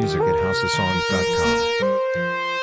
music at houseofsongs.com.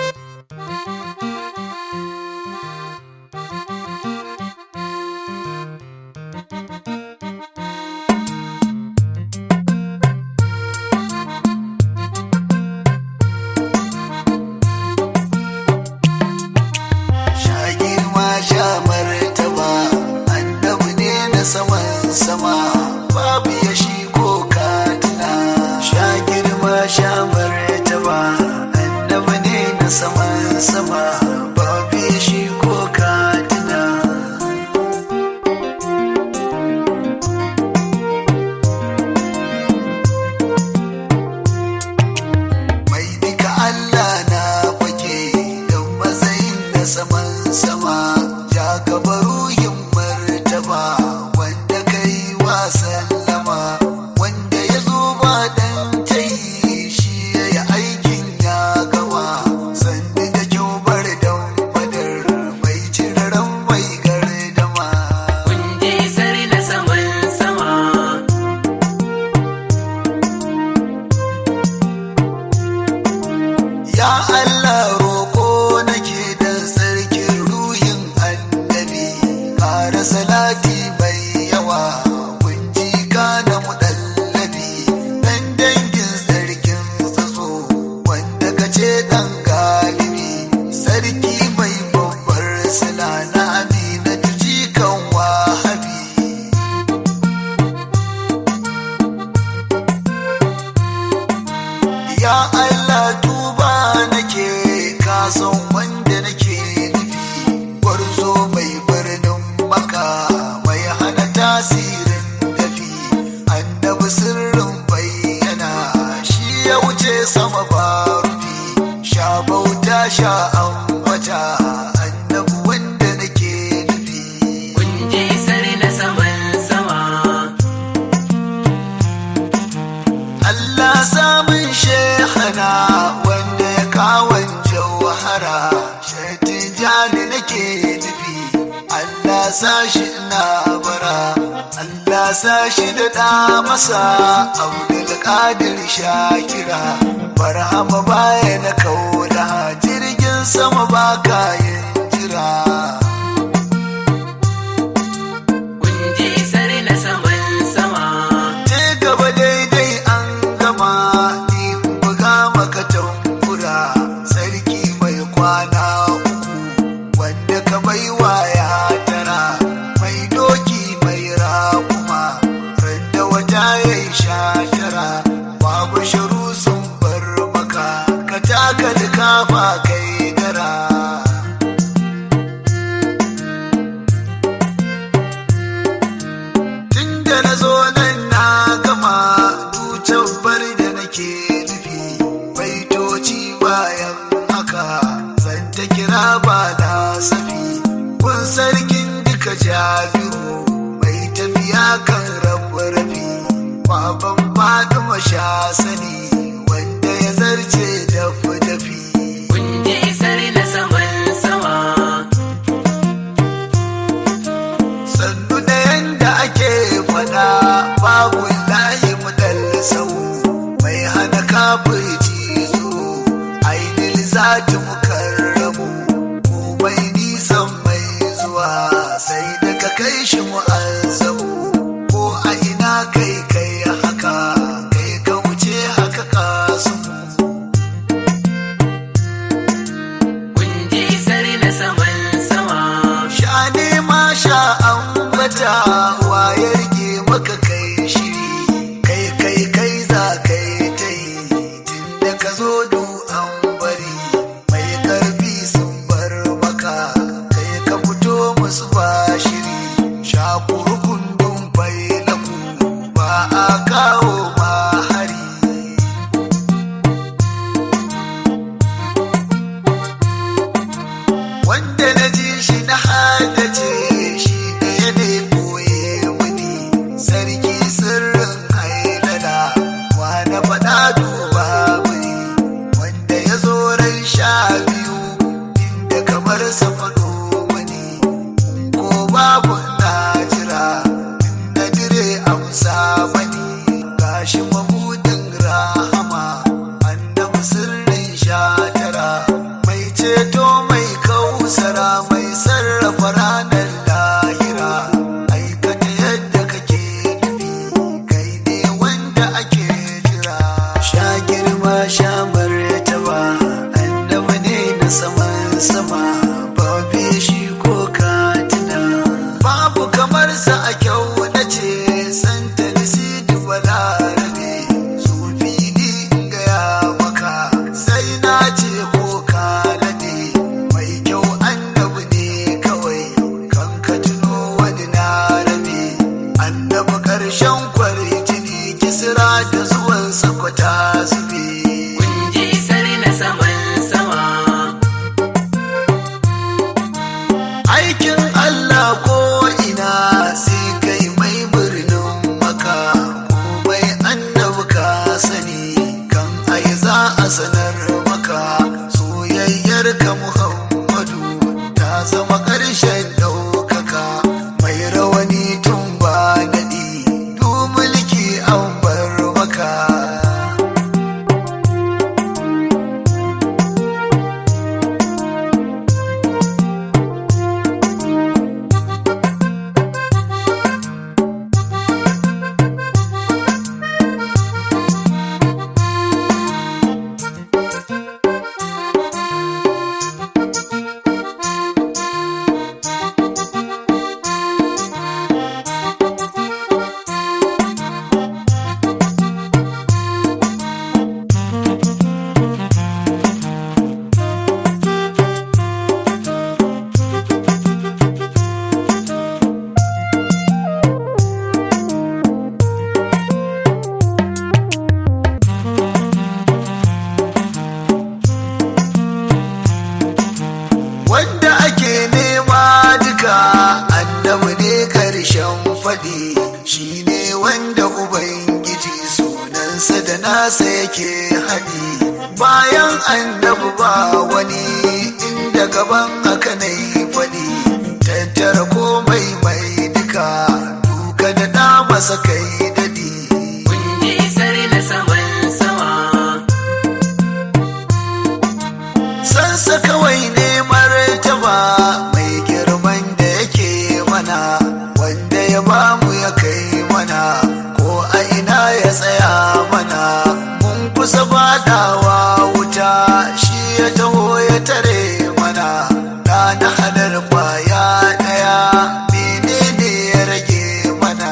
sha girma sha martaba annabi ne na saman sama babu ya shi ko katina sha girma sha martaba annabi ne na saman sama babu ya shi ko katina mai duka Allah na fake don matsayin da saman sama ya gaba ruhin martaba wanda kai wa sallama wanda ya zo ba dan tayi shi ya yi aikin ya gama sandi da kyau bar dan madar mai ciraran mai gardama Kunje sar na saman sama, Ya Allah roƙo nake da sarkin ruhin annabi ƙara salati mai yawa kunji kana muɗallabi ɗan dangin sarkin tsaso wanda ka ce ɗan galibi sarki mai babbar sila na amina jikan wahabi Ya Allah tuba nake kasan wanda nake nufi gwarzo mai birnin maka mai hana tasirin dafi annabi sirrin bayyana shi ya wuce sama ba rufi sha bauta sha ambata annabi wanda nake nufi kunje sar na saman sama, Allah samun shehana wanda ya kawon jauhara shaitin jani nake nufi Allah sashi na bara Allah sashi da ɗa masa Abdul Qadir Shakira Barhama baya na kaula jirgin sama ba kayan jira kunje sar na saman sama, je gaba daidai an gama ni buga maka tambura sarki mai kwana uku wanda ka bai ya tara mai doki mai rakuma randa wata ya yi sha tara babu shiru sun bar maka ka taka kafa kai dara tun da na zo nan na gama ducan bar da nake nufi baitoci bayan haka zan ta kira ba na safi kun sarkin duka jabiru mai tafiya kan rabu rafi baban fatima sha sani wanda ya zarce dafi dafi kunje sar na saman sama, sannu da yanda ake fada babu layi mudal sau mai hana kafirci zo ainihin zati mukarramu komai nisan mai zuwa sai da ka kai shi mu'azzamu ko a ina kai kai haka kai ka wuce haka kasu kunje sar na saman sama, sha nema sha ambata waye rike maka kai shiri kai kai kai za kai ta yi tunda ka zo du an bari mai karfi sun bar maka kai ka fito musu ba shiri sha kurkundun bai laku ba a kawo ma hari wanda na ji shi na haddace shi ɗaya ne koye muni sarki sirrin hailala wa na faɗa duba muni wanda ya zo ran sha biyu inda kamar sa faɗo muni ko babu na jira faɗi shine wanda ubangiji sunansa da nasa yake haɗi bayan annabi ba wani inda gaban haka na yi faɗi tattara komai mai duka duka da na masa kai dadi kun ji isar na saman sama sansa kawai ne martaba mai girman da yake mana wanda ya bamu ya kai mana ko a ina ya tsaya mana mun kusa badawa wuta shi ya taho ya tare mana na halar kwaya daya menene ya rage mana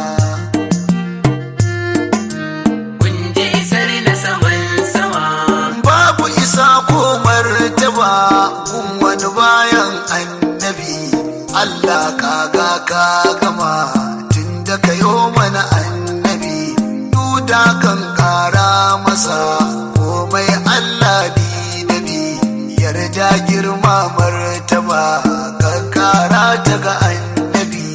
kun ji isar na saman sama babu isa ko martaba kun wani bayan annabi Allah kaga ka gama tun da ka yo mana annabi duda kan kara masa komai Allah bi da bi yarda girma martaba ka kara ta ga annabi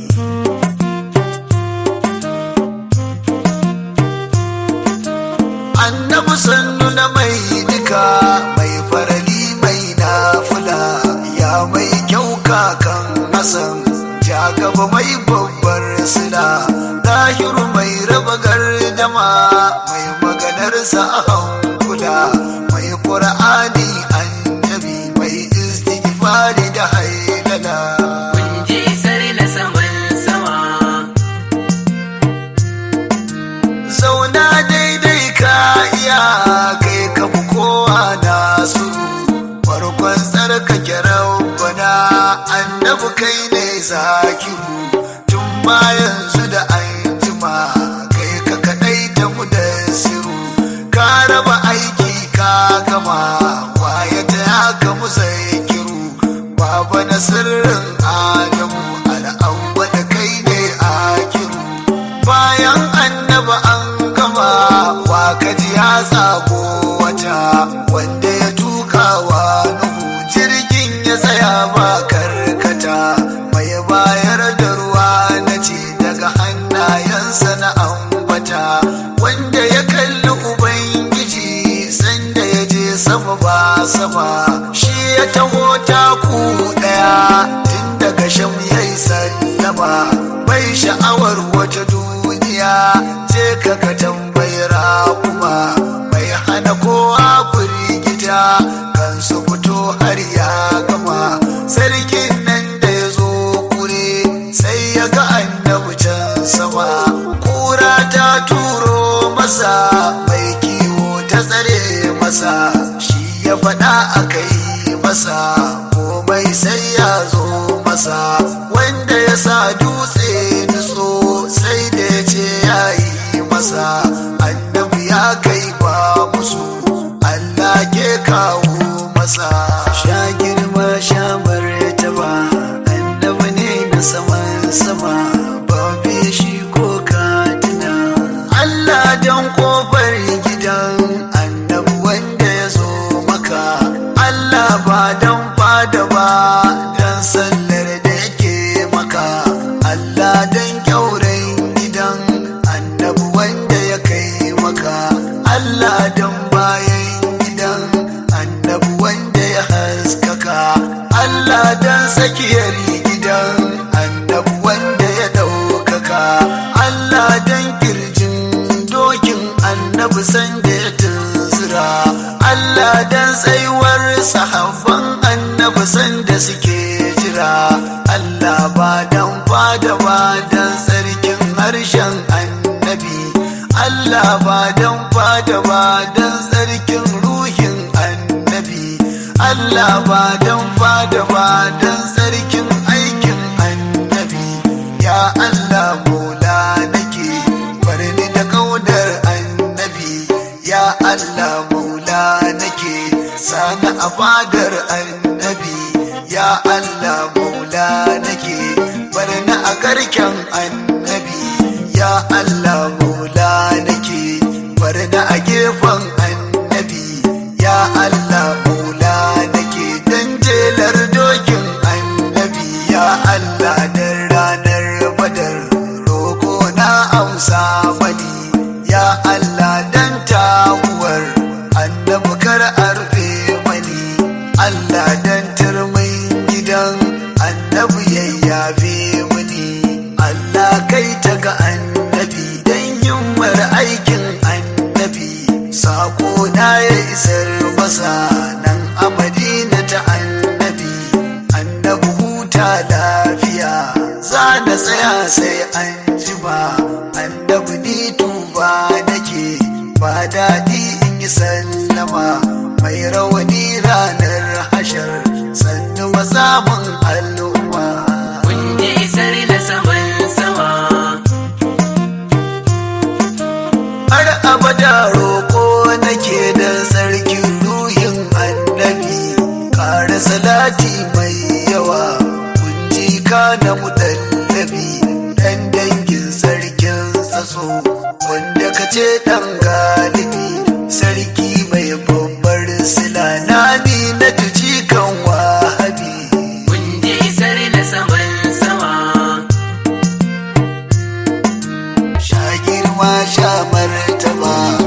annabi sannu na mai duka mai farali mai nafula ya mai kyau kakan hasan ja gaba mai babbar sila lahiru mai raba gardama mai maganarsa a hankula mai ƙur'ani annabi mai istighfari da hailala kun ji isar na saman sama zauna daidai ka iya kai ka fi kowa nasu farkon tsarkake rabbana annabi kai ne zakiru tun ma yanzu da an jima kai ka kadai ta mu da siru ka raba aiki ka gama waye ta ya ka mu kiru baba na sirrin adamu al'awwa da kai ne akiru bayan annaba an gama wa kaji ya tsago wata wanda ya tuka wa nuhu jirgin ya tsaya ba karkata mai bayar da ruwa na ce daga hannayensa na ambata wanda ya kalli ubangiji sanda ya je sama ba sama shi ya taho taku daya tun daga sham ya yi sallama bai sha'awar wata duniya je ka ka tambayar kuma mai hana kowa firgita kan su fito har ya gama sarkin nan da ya zo kure sai ya ga annabi can sama kura ta turo masa mai kiwo ta tsare masa shi ya faɗa a kai masa komai sai ya zo masa wanda ya sa dutse nutso sai da ya ce ya yi masa annabi ya kai ba musu Allah ke kawo masa sha girma sha martaba annabi ne na saman sama ba shi ko katina Allah dan kofar gidan annabi wanda ya zo maka Allah ba dan fada ba dan sallar da yake maka Allah dan kyauren gidan annabi wanda ya kai maka Allah dan bayan gidan annabi wanda ya haskaka Allah dan tsakiyar gidan annabi wanda ya ɗaukaka Allah dan kirjin dokin annabi sanda ya tunzura Allah dan tsaiwar sahabban annabi sanda suke jira Allah ba dan fada ba dan tsarkin harshen annabi Allah ba dan fada ba dan tsarkin ruhin annabi Allah ba dan fada ba dan tsarkin aikin annabi ya Allah mola nake barni da kaudar annabi ya Allah maula nake sani a fadar annabi ya Allah maula nake barni a garken annabi ya Allah maula nake barni a gefen annabi ya Allah maula nake dan jelar dokin annabi ya Allah dan ranar badar sai an jima annabi ni tuba nake ba daɗi in yi sallama mai rawani ranar hashar sannu mazamun al'umma kun ji isar na saman sama har abada roƙo nake da sarkin ruhin annabi ƙara salati mai yawa kunji ka na mutallabi ɗan dangin sarkin saso wanda ka ce ɗan galibi sarki mai babbar sila na bi na tuci kan wahabi kun ji isar na saman sama sha girma sha martaba